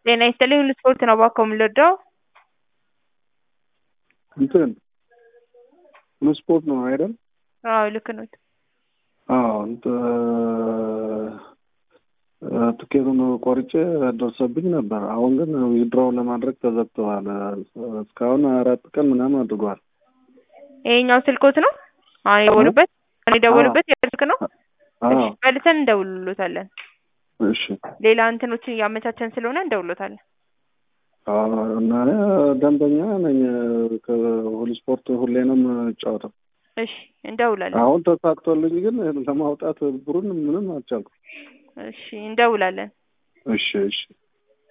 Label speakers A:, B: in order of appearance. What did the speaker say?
A: ጤና ይስጥልኝ ሁሉ ስፖርት ነው እባክዎ የምንወደው
B: እንትን ሁሉ ስፖርት ነው አይደል?
A: አዎ ልክ ኖት።
B: አዎ ትኬቱን ቆርጬ ደርሶብኝ ነበር። አሁን ግን ዊድሮው ለማድረግ ተዘግተዋል። እስካሁን አራት ቀን ምናምን አድርጓል።
A: ይሄኛው ስልኮት ነው? አሁን የደወሉበት አሁን የደወሉበት ስልክ ነው?
B: አዎ
A: እሺ መልሰን እንደውልሎታለን።
B: እሺ
A: ሌላ እንትኖችን እያመቻቸን ስለሆነ እንደውሎታለን።
B: አዎ እና ደንበኛ ነኝ ከሁሉ ስፖርት ሁሌ ነው የምጫወተው።
A: እሺ እንደውላለን።
B: አሁን ተሳክቶልኝ ግን ለማውጣት ብሩን ምንም አልቻልኩም።
A: እሺ እንደውላለን።
B: እሺ እሺ